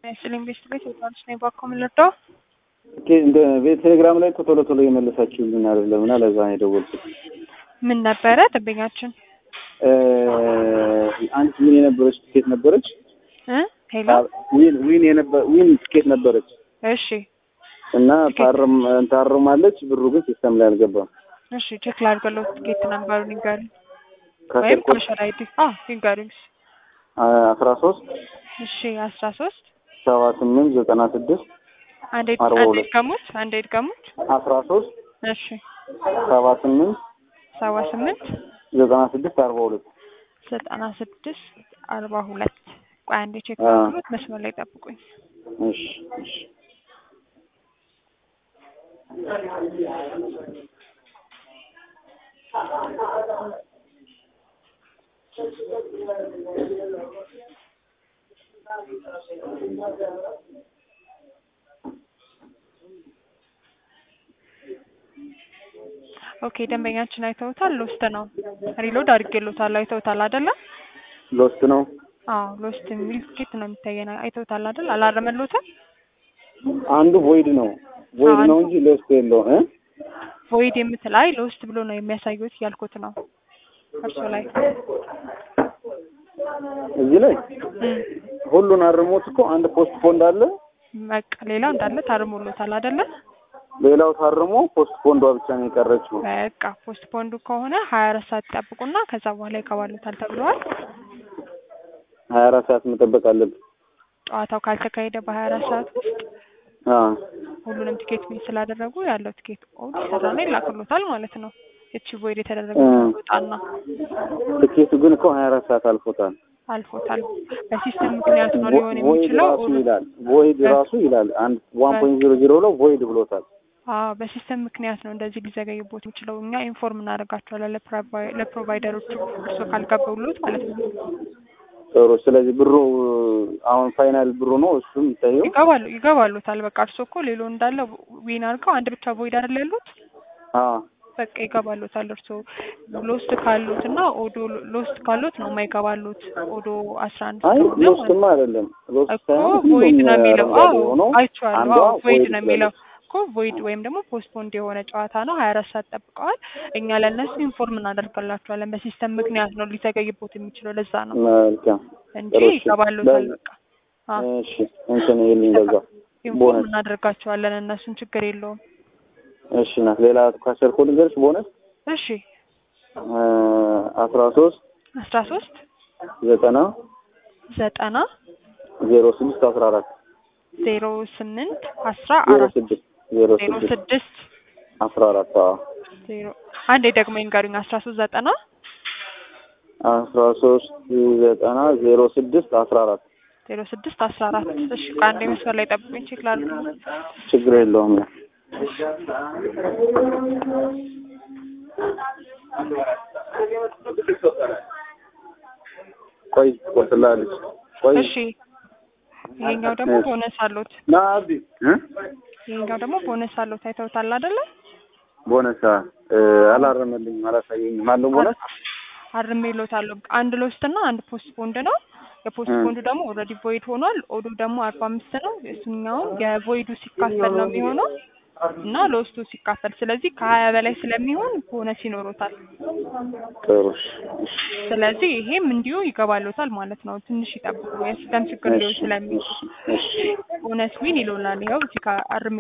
ስሊም ቤስት ቤት የባሉት ነው የባኮ ምልርዳው ቴሌግራም ላይ እኮ ቶሎ ቶሎ የመለሳችሁልን አይደለም እና ለዛ ነው የደወልኩት። ምን ነበረ ደንበኛችን አንድ ዊን የነበረች ትኬት ነበረች። እ ሄሎ ዊን ዊን የነበረ ዊን ትኬት ነበረች እሺ እና ታርም ታርማለች። ብሩ ግን ሲስተም ላይ አልገባም። እሺ ቼክ ላድርገለው ትኬት ነበሩን ይንገሩ ወይም ከስልኮች ኮሸር አይዲ አ ይንገሩኝ አስራ ሶስት እሺ አስራ ሶስት ሰባ ስምንት ዘጠና ስድስት አንዴ አርባ አንዴ ሁለት ድገሙት አንዴ ድገሙት አስራ ሶስት እሺ ሰባ ስምንት ሰባ ስምንት ዘጠና ስድስት አርባ ሁለት ዘጠና ስድስት አርባ ሁለት ቆይ አንዴ ቼክ አ። ላድርጉት መስመር ላይ ጠብቁኝ እሺ እሺ ኦኬ ደንበኛችን አይተውታል ሎስት ነው ሪሎድ አድርጌሎታል አይተውታል አይደለ ሎስት ነው። አዎ ሎስት የሚል ትኬት ነው የሚታየን አይተውታል አይደል አላረመሎትም አንዱ ቮይድ ነው ቮይድ ነው እንጂ ሎስት የለውም እ ቮይድ የምትል አይ ሎስት ብሎ ነው የሚያሳዩት ያልኩት ነው እርሶ ላይ እዚህ ላይ እም፣ ሁሉን አርሞት እኮ አንድ ፖስት ፖንድ አለ። በቃ ሌላው እንዳለ ታርሞሎታል አይደለ ሌላው ታርሞ ፖስት ፖንዷ ብቻ ነው የቀረችው። በቃ ፖስት ፖንዱ ከሆነ ሀያ አራት ሰዓት ይጠብቁና ከዛ በኋላ ይገባሉታል ተብለዋል ሀያ አራት ሰዓት መጠበቅ አለብን። ጨዋታው ካልተካሄደ በሀያ አራት ሰዓት ውስጥ አ ሁሉንም ቲኬት ቢል ስላደረጉ ያለው ቲኬት ኦድ ይሰራና ይላክሎታል ማለት ነው። እቺ ቮይድ የተደረገ እ። ወጣና ትኬቱ ግን እኮ ሀያ አራት ሰዓት አልፎታል። አልፎታል። በሲስተም ምክንያት ነው ሊሆን ቮይድ የሚችለው። ራሱ ይላል ቮይድ ራሱ ይላል አንድ ዋን ፖይንት ዜሮ ዜሮ ብለው ቮይድ ብሎታል። አዎ በሲስተም ምክንያት ነው እንደዚህ ሊዘገይቦት የሚችለው። እኛ ኢንፎርም እናደርጋቸዋለን ለፕሮቫይ- ለፕሮቫይደሮቹ እርሶ ካልገባውሎት ማለት ነው። ጥሩ። ስለዚህ ብሩ አሁን ፋይናል ብሩ ነው እሱ የሚታየው። ይገባሉ ይገባሉታል። በቃ እርሶ እኮ ሌሎ እንዳለ ዊን አድርገው አንድ ብቻ ቮይድ አይደል ያሉት አ በቃ ይገባሉታል። እርሶ ሎስት ካሉት እና ኦዶ ሎስት ካሉት ነው የማይገባሉት ኦዶ አስራ አንድ አይ ስለሆነ ማለት ሎስትማ አይደለም ሎስት እኮ ሳይሆን ቮይድ ሁሉም ነው የሚለው። አረንጓዴ አዎ ሆኖ አይቼዋለሁ። አንዷ አዎ ቮይድ ቮይድ ነው የሚለው ትላለች። እኮ ቮይድ ወይም ደግሞ ፖስትፖንድ የሆነ ጨዋታ ነው። ሀያ አራት ሰዓት ጠብቀዋል። እኛ ለእነሱ ኢንፎርም እናደርጋላቸዋለን። በሲስተም ምክንያት ነው ሊዘገይቦት የሚችለው ለዛ ነው መልካም እንጂ ጥሩ። እሺ። ይገባሉታል። በ- በቃ አዎ እሺ እንትን ይልኝ በዛ ኢንፎርም ቦነስ እናደርጋቸዋለን። እነሱን ችግር የለውም። እሺ ናት ሌላ ካሰርኮ ልንገርሽ ቦነስ እሺ አስራ ሶስት አስራ ሶስት ዘጠና ዘጠና ዜሮ ስድስት አስራ አራት ዜሮ ስምንት አስራ ዜሮ አራት ስድስት ዜሮ ዜሮ ስድስት ስድስት አስራ አራት አዎ ዜሮ አንዴ ደግሞ ይንገሩኝ። አስራ ሶስት ዘጠና አስራ ሶስት ዘጠና ዜሮ ስድስት አስራ አራት ዜሮ ስድስት አስራ አራት እሺ ከአንዴ መስመር ላይ ጠብቁኝ ቼክ ላድርግ። ችግር የለውም ነው ቆይ ቆስላለች ቆይ እሺ ይሄኛው ደግሞ ቦነስ አሉት። ና አብዲ እ ይሄኛው ደግሞ ቦነስ አሉት። አይተውታል አይደለ? ቦነስ እ አላረመልኝም አላሳየኝም አለው ቦነስ አርሜሎታለሁ። አንድ ሎስት እና አንድ ፖስት ፖንድ ነው። የፖስት እ። ፖንዱ ደግሞ ኦልሬዲ ቮይድ ሆኗል። ኦዱ ደግሞ አርባ አምስት ነው። እሱኛውን የቮይዱ ሲካፈል ነው የሚሆነው እና ሎስቱ ሲካፈል ስለዚህ ከሀያ በላይ ስለሚሆን ቦነስ ይኖሮታል። ጥሩ እሺ እሺ ስለዚህ ይሄም እንዲሁ ይገባሎታል ማለት ነው። ትንሽ ይጠብቁ የሲስተም ችግር ሊሆን እሺ ስለሚችል እሺ እሺ ቦነስ ዊን ይሎናል። ይኸው እዚህ ጋር አርሜ